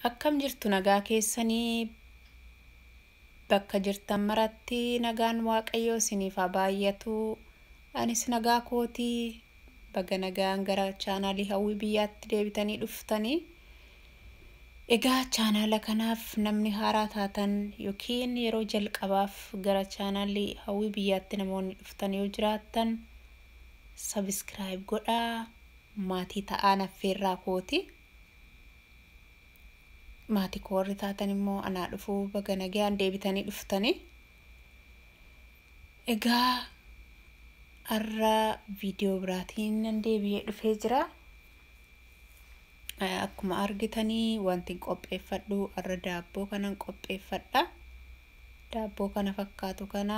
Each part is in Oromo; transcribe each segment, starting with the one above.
Akkam jirtu nagaa keessanii bakka jirtan maratti nagaan waaqayyoo isiniif haa baay'atu. Anis nagaa kootii baga nagaan gara chaanaalii hawwii biyyaatti deebitanii dhuftanii. Egaa chaanaala kanaaf namni haaraa taatan yookiin yeroo jalqabaaf gara chaanaalii hawwii biyyaatti namoonni dhuftan yoo jiraattan sabiskiraayib godhaa maatii ta'aa affeerraa kooti. maatii koo warri taatan immoo anaa dhufuu baga nagaan deebitanii dhuftanii. Egaa har'a viidiyoo biraatiin nan deebi'ee dhufee jira. Akkuma argitanii wanti qopheeffadhu har'a daabboo kanan qopheeffadha. Daabboo kana fakkaatu kana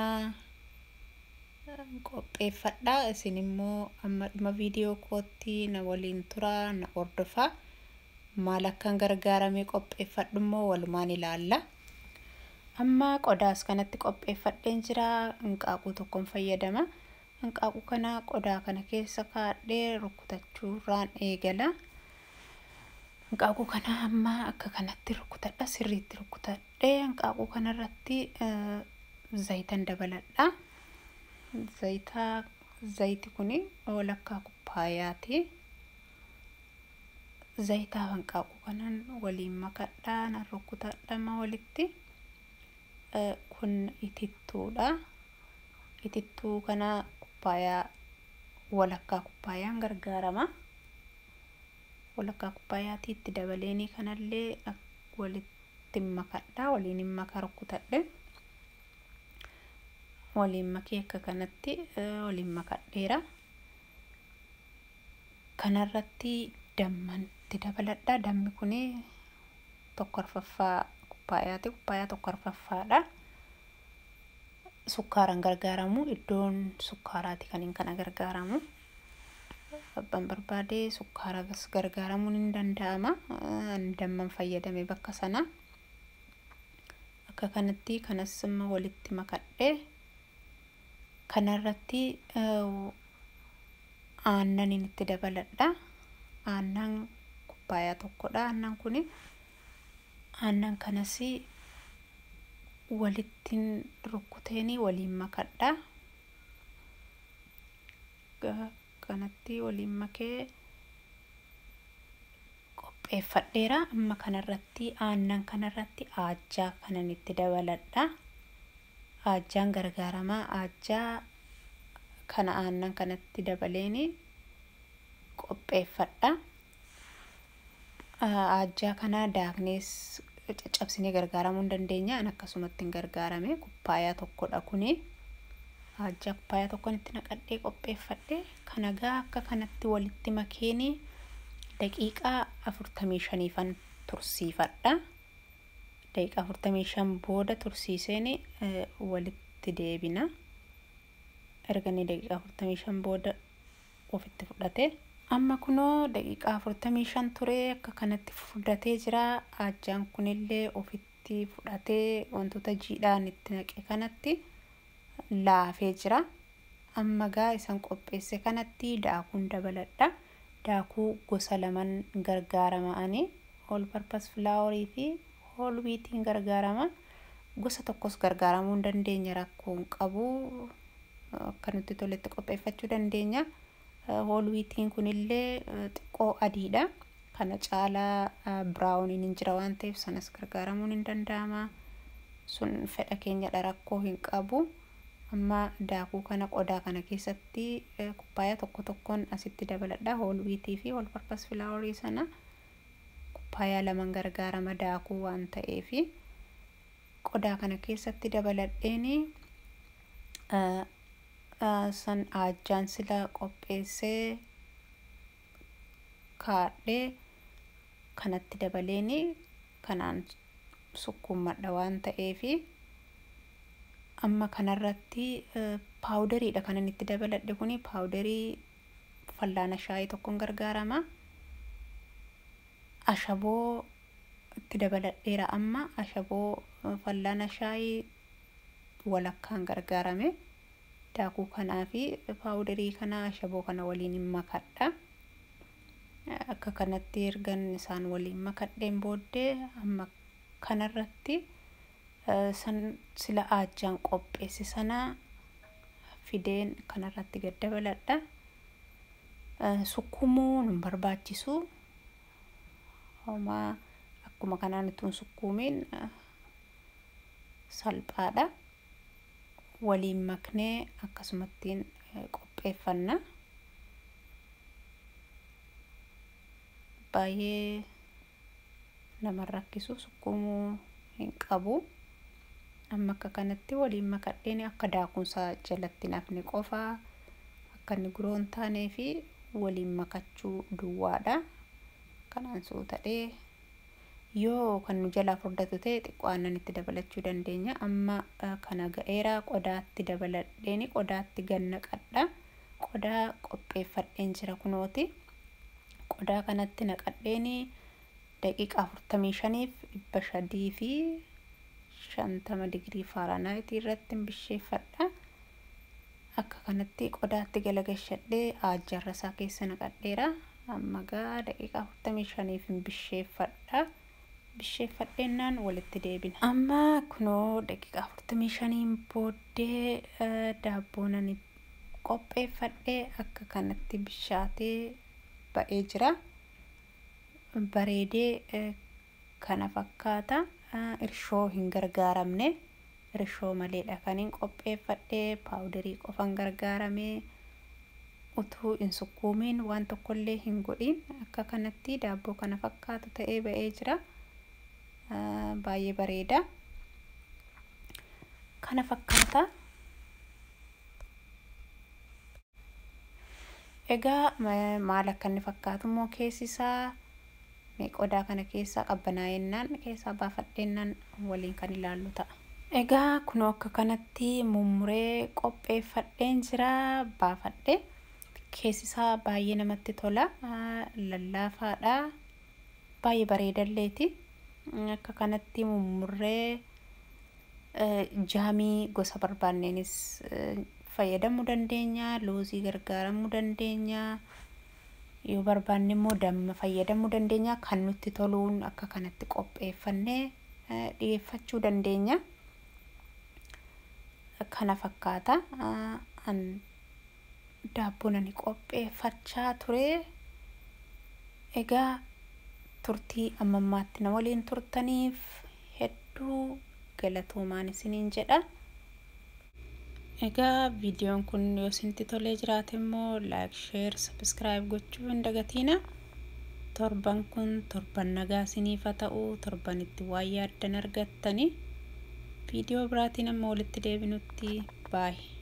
qopheeffadha. Isin immoo amma dhuma viidiyoo kootti na waliin turaa na hordofaa. maal akkan gargaaramee qopheeffadhu immoo walumaan ilaalla. Amma qodaas kanatti qopheeffadheen jira. Hanqaaquu tokkoon fayyadama. Hanqaaquu kana qodaa kana keessa kaa'adhee rukutachuurraan eegala. Hanqaaquu kana amma akka kanatti rukutadha. Sirriitti rukutadhee hanqaaquu kanarratti zayitan dabaladha. Zayita zayiti kuni walakkaa kubbaayaati. zayitaa hanqaaquu kanan waliin makadhaa nan rukutadhama walitti kun itittuudha itittuu kana kubbaayaa walakkaa kubbaayaan gargaarama walakkaa kubbaayaatii itti dabaleeni kanallee walitti makadhaa waliin hin maka rukutadhe waliin makee akka kanatti waliin makadheera kanarratti damman itti dabaladha. Dammi kun tokko arfaffaa kubbaayaati. Kubbaayaa tokko arfaffaadha. Sukkaaran gargaaramu. Iddoon sukkaaraati kan hin kana gargaaramu. Abbaan barbaade sukkaaras gargaaramuun hin danda'ama. Damman fayyadame bakka sana. Akka kanatti kanas immoo walitti makadhee kanarratti aannan itti dabaladha. Aannan kubbaayaa tokkodha. Aannan kun aannan kanas walittiin rukkuteeni waliin makadha. Kanatti waliin makee qopheeffadheera. Amma kanarratti aannan kanarratti aajjaa kanan itti dabaladha. Aajjaan gargaaramaa. Aajjaa kana aannan kanatti dabaleeni qopheeffadha. Aajjaa kana daaknees caccabsinee gargaaramuu hin dandeenya. An akkasumatti hin gargaarame. Kubbaayaa tokkodha kuni. Aajjaa kubbaayaa tokkoon itti naqadhee qopheeffadhe. Kana gaa akka kanatti walitti makeeni daqiiqaa afurtamii shaniifan tursiifadha. Daqiiqaa afurtamii shan booda tursiiseen walitti deebina. Erga inni daqiiqaa afurtamii shan booda ofitti fudhate. Amma kunoo daqiiqaa afurtamii shan ture akka kanatti fudhatee jira. Aajjaan kunillee ofitti fudhatee wantoota jiidhaan itti naqe kanatti laafee jira. Amma gaa isan qopheesse kanatti daakuun dabaladha. Daakuu gosa laman gargaarama ani. All purpose filaaworii fi hool wiitiin gargaarama. Gosa tokkos gargaaramuu hin dandeenya rakkoo hin qabu. Akka nutti toletti qopheeffachuu dandeenya. hool wiitiin kunillee xiqqoo adiidha. Kana caalaa biraawuniin hin jira waan ta'eef sanas gargaaramuun hin danda'ama. Sun fedha keenyadha rakkoo hin qabu. Amma daakuu kana qodaa kana keessatti kubbaayaa tokko tokkoon asitti dabaladha. Hool wiitii fi hool parpas filaaworii sana kubbaayaa laman gargaarama daakuu waan ta'eef qodaa kana keessatti dabaladheeni san aajjaan sila qopheessee kaadhee kanatti dabaleeni kanaan sukkuummadha waan ta'eef amma kanarratti paawudariidha kanan itti dabaladhe kuni paawudarii fallaana shaayii tokkoon gargaarama. Ashaboo itti dabaladheera amma ashaboo fallaana shaayii walakkaan gargaarame. daakuu kanaa fi paawudarii kana ashaboo kana waliin hin makadha. akka kanatti ergan isaan waliin makadheen booddee amma kanarratti san sila ajjaan qopheesse sana fideen kanarratti gad dabaladha. Sukkumuu nun barbaachisu. Homaa akkuma kanaan ittiin sukkuumiin salphaadha. Waliin maknee akkasumattiin qopheeffanna. Baay'ee nama rakkisu sukkuumuu hin qabu. Amma akka kanatti waliin makadheen akka daakunsaa jalatti nafni qofaa akka inni guroo hin taanee fi waliin makachuu duwwaadha. Kanaan suutadhee yoo kan nu jalaa furdatu ta'e xiqqoo aannan itti dabalachuu dandeenya. Amma kana ga'eera qodaatti dabaladheeni qodaatti gannaqadha. Qodaa qopheeffadheen jira kunooti. Qodaa kanatti naqadheeni daqiiqa afurtamii shaniif dhibba sadii fi shantama digirii faaraanaayitii irratti bisheeffadha. Akka kanatti qodaatti galagalchadhee ajjarra isaa keessa naqadheera. Amma gaa daqiiqa afurtamii shaniif bisheeffadha. Bisheeffadheennaan walitti deebina. Amma kunoo daqiiqa afurtamii shaniin booddee daabboon ani qopheeffadhee akka kanatti bishaatee ba'ee jira. Bareedee kana fakkaata. Irshoo hin gargaaramne. Irshoo maleedha kan hin qopheeffadhee paawudarii qofan gargaaramee utuu hin sukkuumiin waan tokkollee hin godhin akka kanatti daabboo kana fakkaatu ta'ee ba'ee jira. Baay'ee bareeda. Kana fakkaata. Egaa maal akka inni fakkaatu immoo keessi isaa qodaa kana keessaa qabbanaa'ennaan keessaa baafadheennaan waliin kan ilaallu ta'a. Egaa kunoo akka kanatti mummuree qopheeffadheen jira baafadhe. Keessi isaa baay'ee namatti tola. Lallaafaadha. Baay'ee bareedalleeti. Akka kanatti mummurree jaamii gosa barbaanneenis fayyadamuu dandeenya. Loozii gargaaramuu dandeenya. Yoo barbaanne immoo damma fayyadamuu dandeenya. Kan nutti toluun akka kanatti qopheeffannee dhiyeeffachuu dandeenya. Kana fakkaata. Daabboon ani qopheeffachaa ture. Egaa turtii amma ammaatti na waliin turtaniif hedduu galatoomaan isiniin jedha. Egaa viidiyoon kun yoo isinitti tolee jiraate immoo laayik, sheer, sabiskiraayib gochuu hin dagatiina. Torban kun torban nagaa isiniif haa ta'u torban itti waa yaaddan argattani. Viidiyoo biraatiin amma walitti deebinutti baay'ee.